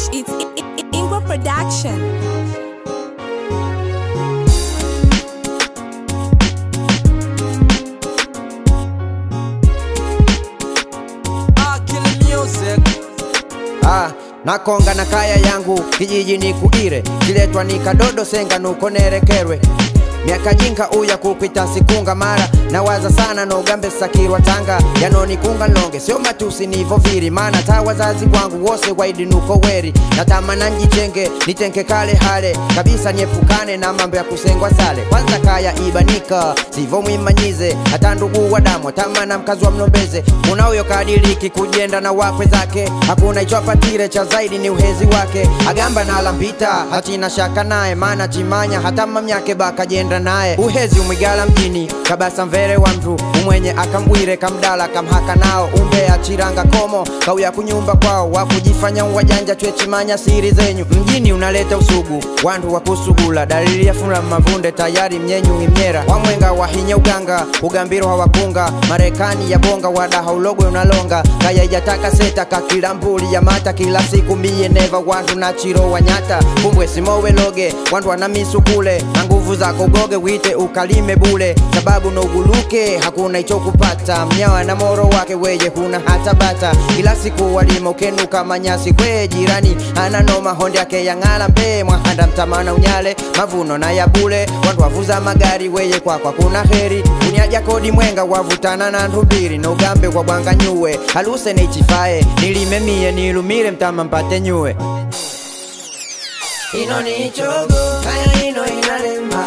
Fresh It's Ingwa Production. Ah, nakonga na kaya yangu kijiji ni kuire kiletwa ni kadodo senga nuko nerekerwe miaka jinka uya kukwita sikunga mara nawaza sana nogambe sakirwa tanga yanonikunga nlonge sio matusi nivo viri mana ta wazazi wangu wose waidi nuko weri natamana njitenge nitenke kale hale kabisa niepukane na mambo ya kusengwa sale kwanza kaya ibanika sivo mwimanyize hata ndugu wa damu tamana mkazi wa mnombeze kuna huyo kadiriki kujenda na wakwe zake hakuna ichwapatire cha zaidi ni uhezi wake agamba na alampita hatina shaka naye mana chimanya hata mamyake bakajenda naye uhezi umwigala mjini kabasa mvere wa mtu umwenye akambwire kamdala kamhaka nao umbe achiranga komo kauya kunyumba kwao wakujifanya uwajanja chwechimanya siri zenyu mjini unaleta usugu wantu wakusugula dalili ya fula mavunde tayari mnyenyu imyera wamwenga wahinya uganga ugambiro hawakunga marekani ya bonga wadaha ulogwe unalonga kaya ijataka seta kakila mbuli ya mata kila siku miye neva wantu na chiro wanyata kumbwe simowe loge wantu wanamisukule na nguvu zako goge wite ukalime bule sababu noguluke hakuna icho kupata mnyawa na moro wake weye huna hata bata kila siku walima ukenuka manyasi kwe jirani ana noma honde yake yang'ala mbe mwahanda mtamana unyale mavuno na ya bule wantu wavuza magari weye kwakwa kuna heri uniaja kodi mwenga wavutana na ntumbiri nogambe kwa bwanga nyuwe haluse nichifae nilime mie nilumile mtama mpate nyuwe ino ni chogo kaya ino inalemba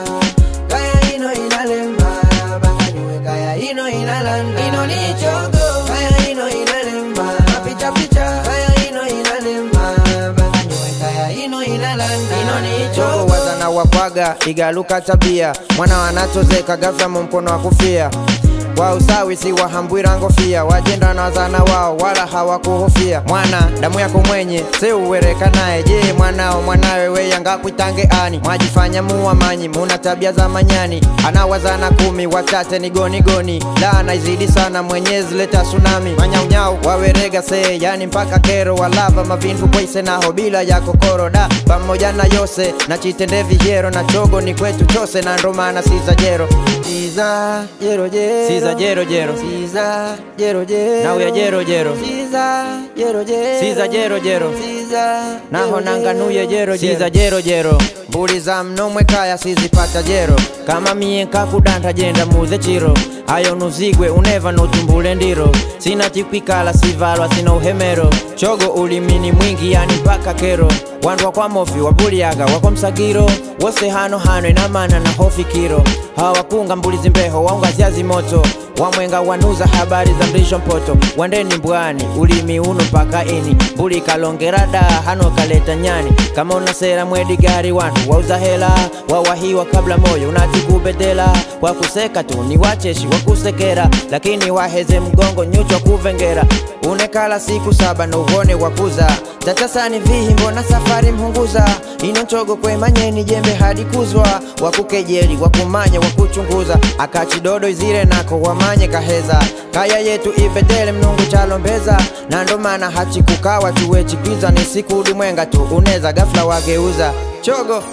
kaya ino inalemba banganywe kaya ino inalanda ino ni chogo kaya ino inalemba mapicha picha kaya ino inalemba banganywe kaya ino inalanda ino ni chogo wazana wakwaga igaluka tabia mwana wanachozeka gafya mu mkono wa kufia wa usawi si wahambwira ngofia wajenda na wazana wao wala hawakuhofia mwana damu yako mwenye se uwereka naye je mwanao mwanawe weyangakwitange ani mwajifanya muwamanyi muna tabia za manyani ana wazana kumi wachache ni goni goni laana izidi sana mwenyezi leta tsunami manyaunyau wawerega se yani mpaka kero walava mavintu kwaise naho bila ya kokoro da pamoja na yose na chitende vijero na chogo ni kwetu chose na ndomana siza jero siza jero jero siza jero jero siza jero jero nauya jero jero siza jero jero siza jero jero siza naho nanganuye jero siza jero jero mbuli za mnomwe kaya sizipata jero kama mie nkakudanta jenda muze chiro ayo nuzigwe uneva notumbule ndiro sina chikwikala sivalwa sina uhemero chogo ulimini mwingi yani mpaka kero wandu wakwa mofi wabuliaga wakwa msagiro wose hano hano inamana na hofikiro hawakunga mbulizi mbeho waungazyazi moto wamwenga wanuza habari za mrisho mpoto wandeni mbwani ulimi uno mpaka ini mbuli kalongera da hano kaleta nyani kama una sera mwedi gari wantu wauza hela wawahiwa kabla moyo unatikubedela wakuseka tu ni wacheshi wakusekera lakini waheze mgongo nyuchwa kuvengera unekala siku saba nouvone wakuza tatasani vihi mbona safari mhunguza ino nchogo kwemanyeni jembe hadi kuzwa wakukejeli wakumanya wakuchunguza akachidodo izire nako wamanye kaheza kaya yetu ibedele mnungu chalombeza na ndo maana hachikukawa tuwe chikwiza ni siku ulimwenga tu uneza gafla wageuza chogo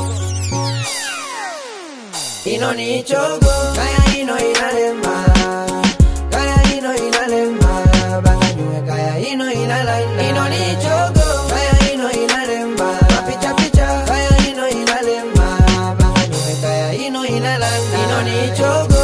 ino ni chogo kaya ino inalemba kaya ino inalemba banganywe kaya ino inalanda ino ni chogo kaya ino inalemba mapicha picha kaya ino inalemba banganywe kaya ino inalanda ino ni chogo